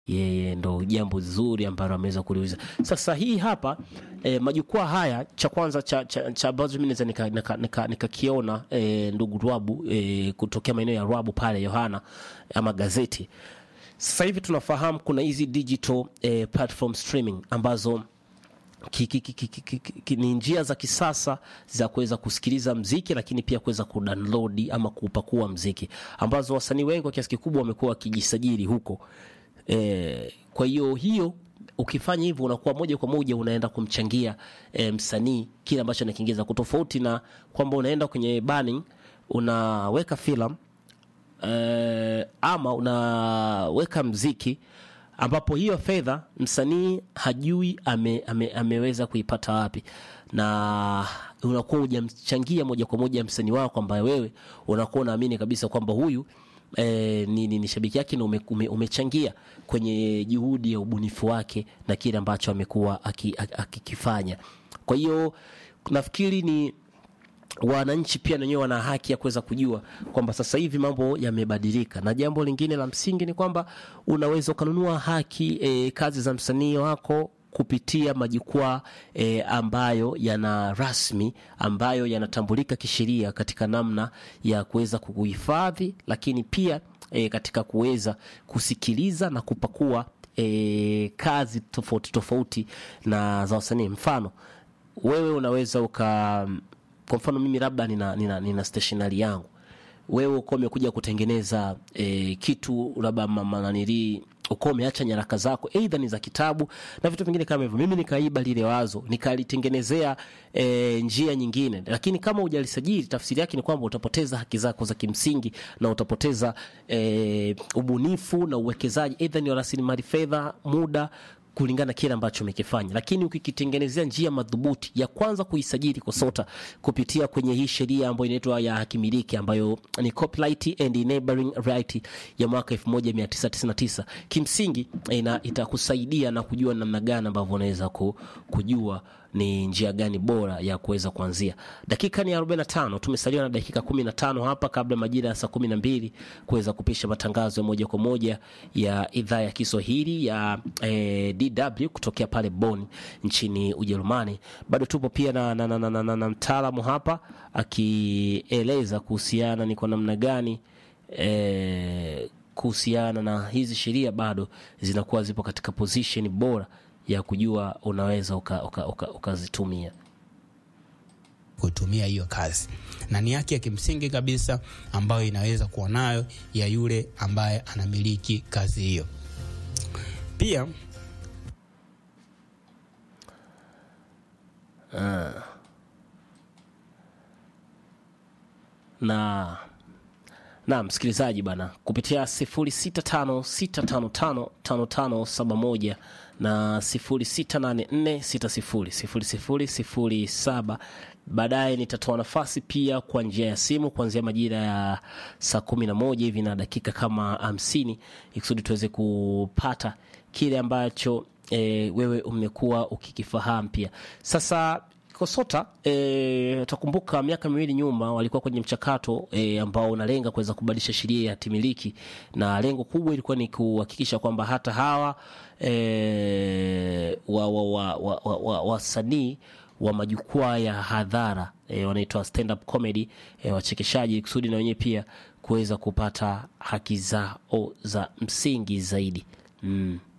yeye ndo jambo zuri ambalo ameweza kuliuliza. Sasa hii hapa e, majukwaa haya cha kwanza cha, cha, cha ambazo mimi naweza nikakiona nika, nika, nika e, ndugu Rwabu e, kutokea maeneo ya Rwabu pale Yohana ama gazeti. Sasa hivi tunafahamu kuna hizi digital e, platform streaming ambazo ki, ki, ki, ki, ki, ki, ni njia za kisasa za kuweza kusikiliza mziki lakini pia kuweza kudownload ama kupakua mziki ambazo wasanii wengi kwa kiasi kikubwa wamekuwa wakijisajili huko. E, kwa hiyo hiyo ukifanya hivyo unakuwa moja kwa moja unaenda kumchangia e, msanii kile ambacho anakiingiza, kutofauti na kwamba unaenda kwenye burning unaweka filamu e, ama unaweka mziki ambapo hiyo fedha msanii hajui ame, ame, ameweza kuipata wapi, na unakuwa hujamchangia moja kwa moja msanii wako ambaye wewe unakuwa unaamini kabisa kwamba huyu E, ni, ni, ni shabiki yake na ume, ume, umechangia kwenye juhudi ya ubunifu wake na kile ambacho amekuwa akikifanya. Kwa hiyo nafikiri ni wananchi pia wenyewe wana haki ya kuweza kujua kwamba sasa hivi mambo yamebadilika, na jambo lingine la msingi ni kwamba unaweza ukanunua haki e, kazi za msanii wako kupitia majukwaa e, ambayo yana rasmi ambayo yanatambulika kisheria katika namna ya kuweza kuhifadhi, lakini pia e, katika kuweza kusikiliza na kupakua e, kazi tofauti tofauti na za wasanii. Mfano wewe unaweza uka, kwa mfano mimi labda nina, nina, nina stationery yangu, wewe uko umekuja kutengeneza e, kitu labda mananilii uko umeacha nyaraka zako aidha ni za kitabu na vitu vingine kama hivyo, mimi nikaiba lile wazo nikalitengenezea e, njia nyingine, lakini kama hujalisajili, tafsiri yake ni kwamba utapoteza haki zako za kimsingi na utapoteza e, ubunifu na uwekezaji, aidha ni rasilimali fedha, muda kulingana na kile ambacho umekifanya, lakini ukikitengenezea njia madhubuti ya kwanza kuisajili KOSOTA kupitia kwenye hii sheria ambayo inaitwa ya hakimiliki ambayo ni Copyright and Enabling Right ya mwaka 1999 kimsingi ina, itakusaidia na kujua namna gani ambavyo unaweza kujua ni njia gani bora ya kuweza kuanzia. Dakika ni 45, tumesaliwa na dakika 15 hapa kabla majira ya saa 12 kuweza kupisha matangazo ya moja kwa moja ya idhaa ya Kiswahili ya eh, DW kutokea pale Bonn nchini Ujerumani. Bado tupo pia na, na, na, na, na, na, na mtaalamu hapa akieleza kuhusiana ni kwa namna gani eh, kuhusiana na hizi sheria bado zinakuwa zipo katika position bora ya kujua unaweza ukazitumia uka, uka, uka kutumia hiyo kazi, na ni haki ya kimsingi kabisa ambayo inaweza kuwa nayo ya yule ambaye anamiliki kazi hiyo. Pia uh, na na msikilizaji bana, kupitia 0656555571 na 0684600007. Baadaye nitatoa nafasi pia kwa njia ya simu kuanzia majira ya saa kumi na moja hivi na dakika kama hamsini ikusudi tuweze kupata kile ambacho e, wewe umekuwa ukikifahamu pia sasa KOSOTA e, utakumbuka miaka miwili nyuma walikuwa kwenye mchakato e, ambao unalenga kuweza kubadilisha sheria ya hatimiliki, na lengo kubwa ilikuwa ni kuhakikisha kwamba hata hawa e, wasanii wa, wa, wa, wa, wa, wa majukwaa ya hadhara e, wanaitwa stand up comedy e, wachekeshaji, kusudi na wenyewe pia kuweza kupata haki zao za msingi zaidi mm.